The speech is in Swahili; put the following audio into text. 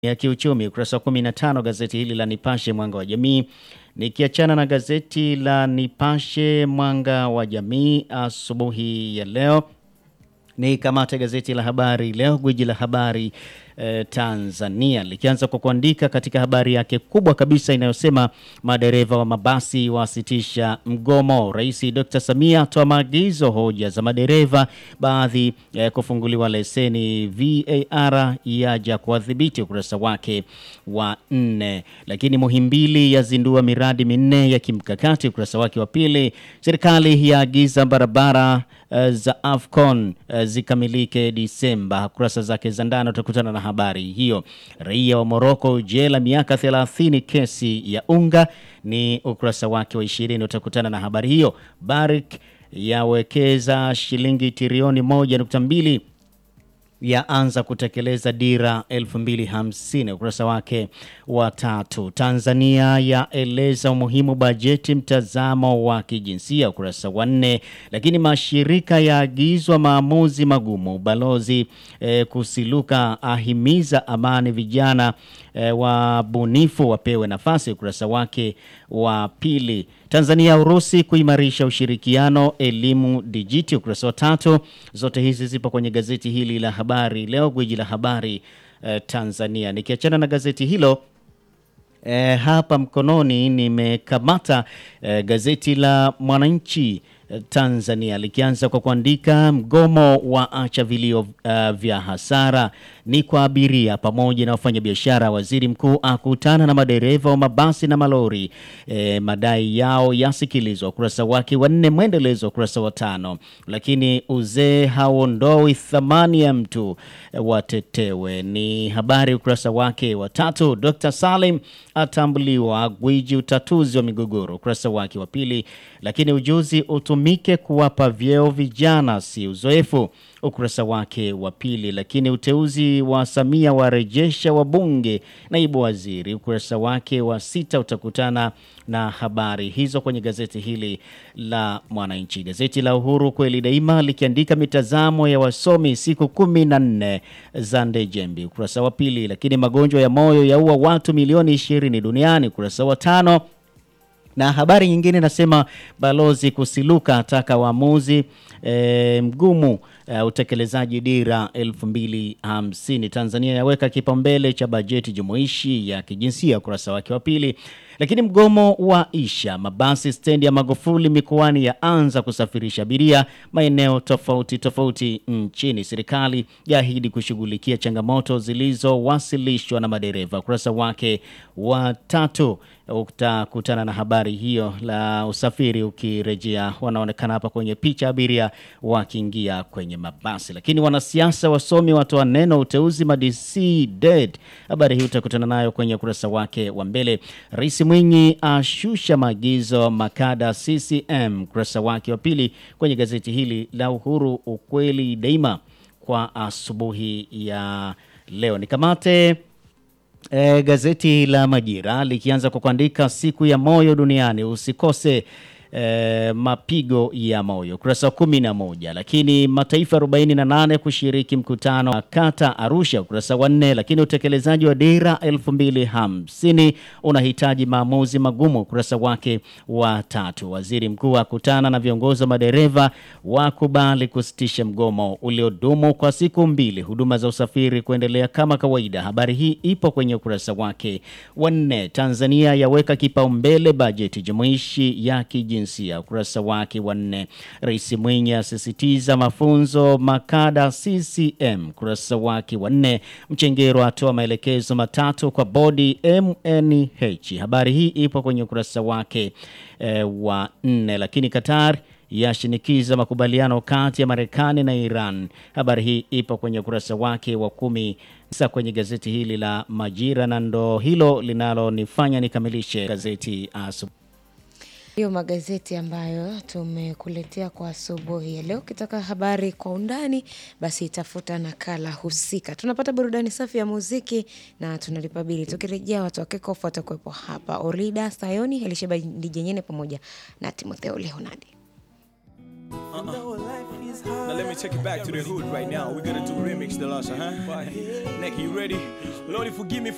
ya kiuchumi, ukurasa wa 15 gazeti hili la Nipashe Mwanga wa Jamii. Nikiachana na gazeti la Nipashe Mwanga wa Jamii asubuhi ya leo, ni kamata gazeti la Habari Leo, gwiji la habari eh, Tanzania likianza kwa kuandika katika habari yake kubwa kabisa inayosema madereva wa mabasi wasitisha mgomo. Rais Dr. Samia atoa maagizo hoja za madereva baadhi eh, kufunguliwa leseni. VAR yaja kuwadhibiti, ukurasa wake wa nne. Lakini Muhimbili yazindua miradi minne ya kimkakati, ukurasa wake wa pili. Serikali yaagiza barabara uh, za AFCON uh, zikamilike Disemba. Kurasa zake za ndani utakutana na habari hiyo. Raia wa Moroko jela miaka 30 kesi ya unga, ni ukurasa wake wa 20 utakutana na habari hiyo. Barrick yawekeza shilingi trilioni 1.2 yaanza kutekeleza dira 2050 ukurasa wake wa tatu. Tanzania yaeleza umuhimu bajeti mtazamo wa kijinsia ukurasa wa nne. Lakini mashirika yaagizwa maamuzi magumu. Balozi eh, Kusiluka ahimiza amani, vijana eh, wabunifu wapewe nafasi ukurasa wake wa pili. Tanzania Urusi kuimarisha ushirikiano elimu dijiti ukurasa wa tatu. Zote hizi zipo kwenye gazeti hili la Habari Leo, gwiji la habari eh, Tanzania. Nikiachana na gazeti hilo eh, hapa mkononi nimekamata eh, gazeti la Mwananchi Tanzania likianza kwa kuandika mgomo wa acha vilio uh, vya hasara ni kwa abiria pamoja na wafanyabiashara. Waziri mkuu akutana na madereva wa mabasi na malori e, madai yao yasikilizwa. Ukurasa wake wa nne, mwendelezo ukurasa wa tano. Lakini uzee hauondoi thamani ya mtu e, watetewe ni habari ukurasa wake wa tatu. Dr. Salim atambuliwa gwiji utatuzi wa migogoro ukurasa wake wa pili. Lakini ujuzi utumike kuwapa vyeo vijana si uzoefu ukurasa wake wa pili. Lakini uteuzi wa Samia warejesha wabunge naibu waziri ukurasa wake wa sita utakutana na habari hizo kwenye gazeti hili la Mwananchi. Gazeti la Uhuru kweli daima likiandika mitazamo ya wasomi siku kumi na nne za Ndejembi ukurasa wa pili. Lakini magonjwa ya moyo yaua watu milioni ishirini duniani ukurasa wa tano na habari nyingine nasema balozi Kusiluka ataka waamuzi e, mgumu e, utekelezaji dira 2050. Tanzania yaweka kipaumbele cha bajeti jumuishi ya kijinsia ukurasa wake wa pili. Lakini mgomo wa isha mabasi stendi ya Magufuli mikoani yaanza kusafirisha abiria maeneo tofauti tofauti nchini. Serikali yaahidi kushughulikia changamoto zilizowasilishwa na madereva ukurasa wake wa tatu utakutana na habari hiyo la usafiri ukirejea, wanaonekana hapa kwenye picha abiria wakiingia kwenye mabasi. Lakini wanasiasa wasomi watoa neno uteuzi madc dead, habari hii utakutana nayo kwenye ukurasa wake wa mbele. Rais Mwinyi ashusha maagizo makada CCM, ukurasa wake wa pili kwenye gazeti hili la Uhuru, ukweli daima kwa asubuhi ya leo. Nikamate E, gazeti la Majira likianza kwa kuandika siku ya moyo duniani, usikose e, mapigo ya moyo ukurasa wa kumi na moja. Lakini mataifa 48 kushiriki mkutano wa kata Arusha ukurasa wa nne. Lakini utekelezaji wa dira 2050 unahitaji maamuzi magumu ukurasa wake wa tatu. Waziri mkuu akutana na viongozi wa madereva wakubali kusitisha mgomo uliodumu kwa siku mbili, huduma za usafiri kuendelea kama kawaida. Habari hii ipo kwenye ukurasa wake wa nne. Tanzania yaweka kipaumbele bajeti jumuishi ya kijinsia ukurasa wake wa nne. Rais Mwinyi asisitiza mafunzo makada CCM ukurasa wake wa nne. Mchengero atoa maelekezo matatu kwa bodi MNH. Habari hii ipo kwenye ukurasa wake eh, wa nne. Lakini Qatar yashinikiza makubaliano kati ya Marekani na Iran. Habari hii ipo kwenye ukurasa wake wa kumi sasa kwenye gazeti hili la Majira, na ndo hilo linalonifanya nikamilishe gazeti asubuhi. Hiyo magazeti ambayo tumekuletea kwa asubuhi ya leo. Ukitaka habari kwa undani, basi tafuta nakala husika. Tunapata burudani safi ya muziki na tunalipa bili. Tukirejea, watu wa Kekofu watakuwepo hapa, Orida Sayoni, Elisheba Dijenyene pamoja na Timotheo Leonardi. Now let me take you back to the hood right now. We're gonna do remix the last, huh? Nick, you ready? Lord, forgive me for